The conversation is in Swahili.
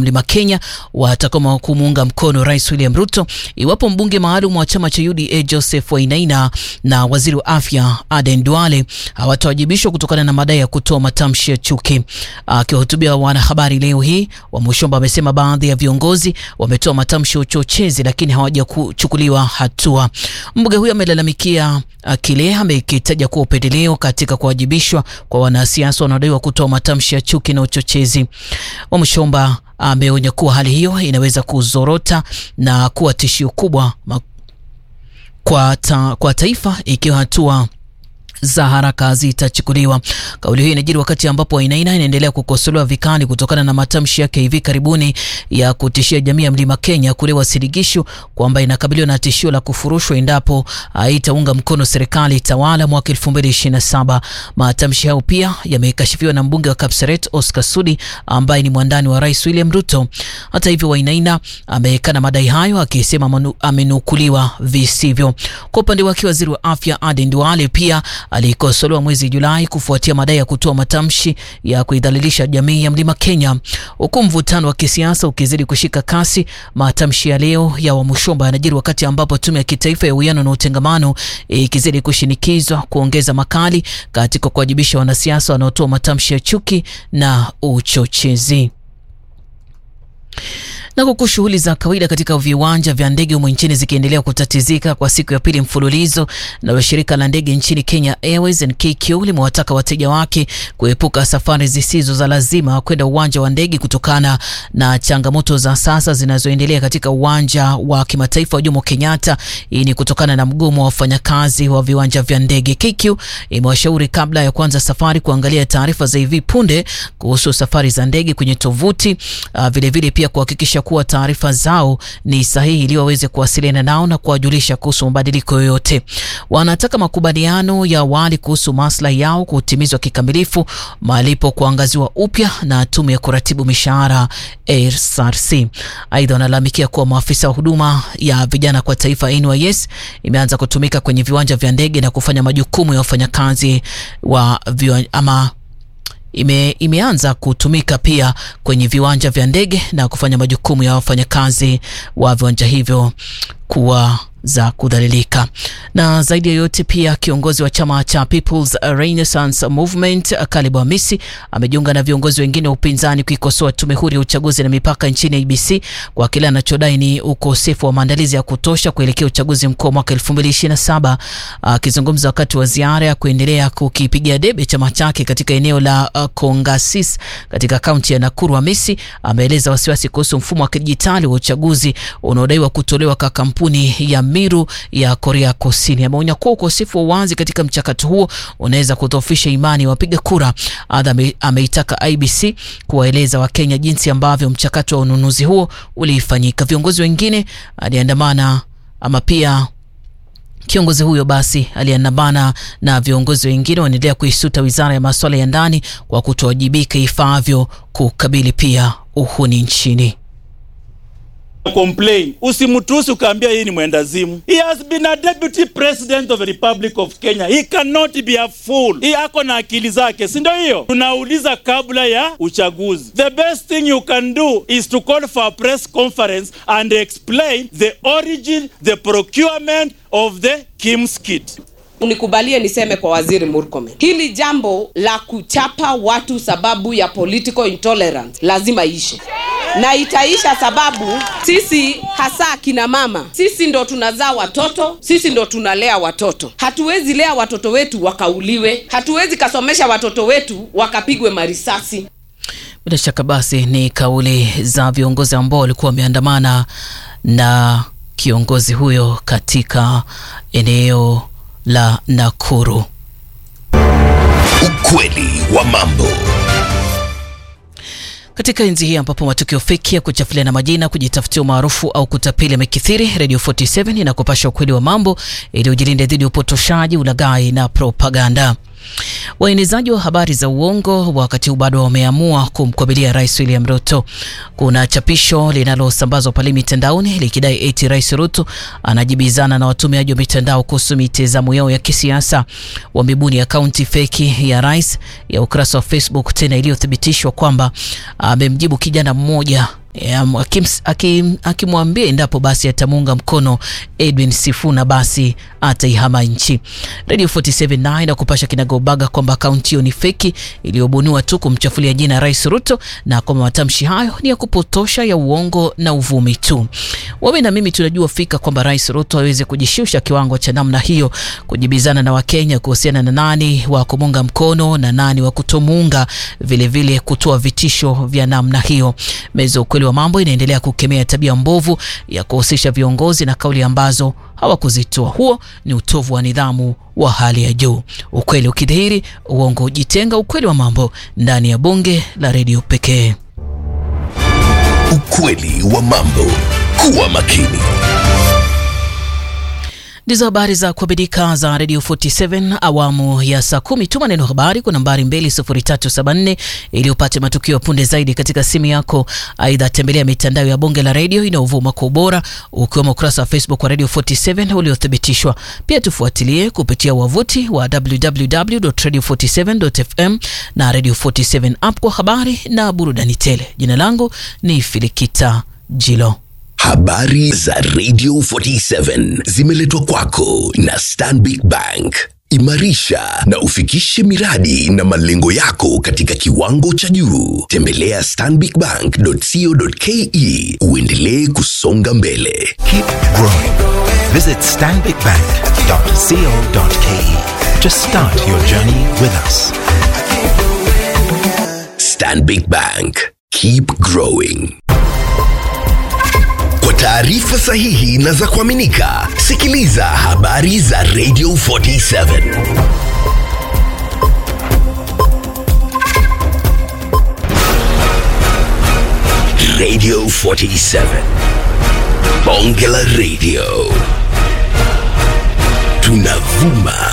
Mlima Kenya watakoma kumuunga mkono Rais William Ruto iwapo mbunge maalum wa chama cha UDA Joseph Wainaina na waziri wa afya Aden Duale hawatawajibishwa kutokana na madai ya kutoa matamshi ya chuki. Akiwahutubia wanahabari leo hii, Wamushomba amesema baadhi ya viongozi wametoa matamshi ya uchochezi lakini hawajachukuliwa hatua. Mbunge huyo amelalamikia kile amekitaja kuwa upendeleo katika kuwajibishwa kwa wanasiasa wanaodaiwa kutoa matamshi ya chuki na uchochezi. Wamushomba ameonya kuwa hali hiyo inaweza kuzorota na kuwa tishio kubwa kwa, ta, kwa taifa ikiwa hatua za haraka zitachukuliwa. Kauli hiyo inajiri wakati ambapo Wainaina inaendelea kukosolewa vikali kutokana na matamshi yake hivi karibuni ya kutishia jamii ya Mlima Kenya kule Uasin Gishu kwamba inakabiliwa na tishio la kufurushwa endapo haitaunga mkono serikali tawala mwaka 2027. Matamshi hayo pia yamekashifiwa na mbunge wa Kapseret Oscar Sudi ambaye ni mwandani wa Rais William Ruto. Hata hivyo, Wainaina amekana madai hayo akisema amenukuliwa visivyo. Kwa upande wake, waziri wa afya Aden Duale pia alikosolewa mwezi Julai kufuatia madai ya kutoa matamshi ya kuidhalilisha jamii ya Mlima Kenya. Huku mvutano wa kisiasa ukizidi kushika kasi, matamshi ya leo ya Wamushomba yanajiri wakati ambapo tume ya kitaifa ya uwiano na utengamano ikizidi kushinikizwa kuongeza makali katika kuwajibisha wanasiasa wanaotoa matamshi ya chuki na uchochezi. Na huku shughuli za kawaida katika viwanja vya ndege humo nchini zikiendelea kutatizika kwa siku ya pili mfululizo, nalo shirika la ndege nchini Kenya Airways NKQ limewataka wateja wake kuepuka safari zisizo za lazima kwenda uwanja wa ndege kutokana na changamoto za sasa zinazoendelea katika uwanja wa kimataifa wa Jomo Kenyatta. Hii ni kutokana na mgomo wa wafanyakazi wa viwanja vya ndege. KQ imewashauri kabla ya kuanza safari kuangalia taarifa za hivi punde kuhusu safari za ndege kwenye tovuti, vilevile vile pia kuhakikisha kuwa taarifa zao ni sahihi ili waweze kuwasiliana nao na kuwajulisha kuhusu mabadiliko yoyote. Wanataka makubaliano ya awali kuhusu maslahi yao kutimizwa kikamilifu, malipo kuangaziwa upya na tume ya kuratibu mishahara SRC. Aidha, wanalalamikia kuwa maafisa wa huduma ya vijana kwa taifa NYS imeanza kutumika kwenye viwanja vya ndege na kufanya majukumu ya wafanyakazi wa viwanja, ama ime, imeanza kutumika pia kwenye viwanja vya ndege na kufanya majukumu ya wafanyakazi wa viwanja hivyo kuwa za kudhalilika. Na zaidi ya yote pia kiongozi wa chama cha People's Renaissance Movement Caleb Amisi amejiunga na viongozi wengine wa upinzani kuikosoa tume huru ya uchaguzi na mipaka nchini IEBC kwa kile anachodai ni ukosefu wa maandalizi ya kutosha kuelekea uchaguzi mkuu mwaka 2027. Akizungumza wakati wa ziara ya kuendelea kukipigia debe chama chake katika eneo la uh, Kongasis katika kaunti ya Nakuru, Amisi ameeleza wasiwasi kuhusu mfumo wa kidijitali wa uchaguzi unaodaiwa kutolewa kwa kampuni ya Miru ya Korea Kusini. Ameonya kuwa ukosefu wa uwazi katika mchakato huo unaweza kudhoofisha imani ya wapiga kura. Adha ameitaka IBC kuwaeleza Wakenya jinsi ambavyo mchakato wa ununuzi huo ulifanyika. Viongozi wengine aliandamana ama pia kiongozi huyo basi aliandamana na viongozi wengine wanaendelea kuisuta wizara ya masuala ya ndani kwa kutowajibika ifaavyo kukabili pia uhuni nchini. Complain. Usimtusi ukaambia hii ni mwendazimu. He has been a deputy president of the Republic of Kenya. He cannot be a fool. Hii ako na akili zake, si ndio hiyo? Tunauliza kabla ya uchaguzi. The best thing you can do is to call for a press conference and explain the origin, the procurement of the Kim's kit. Unikubalie niseme kwa Waziri Murkomen, hili jambo la kuchapa watu sababu ya political intolerance lazima ishe, na itaisha sababu sisi hasa akina mama, sisi ndo tunazaa watoto, sisi ndo tunalea watoto. Hatuwezi lea watoto wetu wakauliwe, hatuwezi kasomesha watoto wetu wakapigwe marisasi. Bila shaka basi ni kauli za viongozi ambao walikuwa wameandamana na kiongozi huyo katika eneo la Nakuru. Ukweli wa mambo. Katika enzi hii ambapo matukio feki ya kuchafulia na majina, kujitafutia umaarufu au kutapeli yamekithiri, Radio 47 inakupasha ukweli wa mambo ili ujilinde dhidi ya upotoshaji, ulaghai na propaganda. Waenezaji wa habari za uongo wakati huu bado wameamua kumkabilia Rais William Ruto. Kuna chapisho linalosambazwa pale mitandaoni likidai eti Rais Ruto anajibizana na watumiaji wa mitandao kuhusu mitazamo yao ya kisiasa. Wamebuni akaunti feki ya rais ya ukurasa wa Facebook tena iliyothibitishwa kwamba amemjibu kijana mmoja um, akims- akim- akimwambia endapo basi atamuunga mkono Edwin Sifuna basi ataihama nchi. Radio 47 naye na kupasha kinagaubaga kwamba akaunti hiyo ni feki iliyobuniwa tu kumchafulia jina Rais Ruto na kwamba matamshi hayo ni ya kupotosha ya uongo na uvumi tu. Wewe na mimi tunajua fika kwamba Rais Ruto aweze kujishusha kiwango cha namna hiyo, kujibizana na Wakenya kuhusiana na nani wa kumuunga mkono na nani wa kutomuunga, vilevile kutoa vitisho vya namna hiyo. Meza ukweli wa mambo inaendelea kukemea tabia mbovu ya kuhusisha viongozi na kauli ambazo hawakuzitoa. Huo ni utovu wa nidhamu wa hali ya juu. Ukweli ukidhihiri, uongo ujitenga. Ukweli wa mambo ndani ya bunge la redio pekee. Ukweli wa mambo. Kuwa makini. Ndizo habari za kuabidika za Radio 47 awamu ya saa kumi. Tuma neno habari kwa nambari 20374 ili upate matukio ya punde zaidi katika simu yako. Aidha, tembelea mitandao ya bonge la redio inayovuma kwa ubora ukiwemo ukurasa wa Facebook wa Radio 47 uliothibitishwa. Pia tufuatilie kupitia wavuti wa www.radio47.fm na Radio 47 app kwa habari na burudani tele. Jina langu ni Filikita Jilo. Habari za Radio 47 zimeletwa kwako na Stanbic Bank. Imarisha na ufikishe miradi na malengo yako katika kiwango cha juu. Tembelea stanbicbank.co.ke uendelee kusonga mbele. Keep growing. Visit stanbicbank.co.ke to start your journey with us. Stanbic Bank. Keep growing. Kwa taarifa sahihi na za kuaminika, sikiliza habari za Radio 47. Radio 47. Bonge la Radio. Tunavuma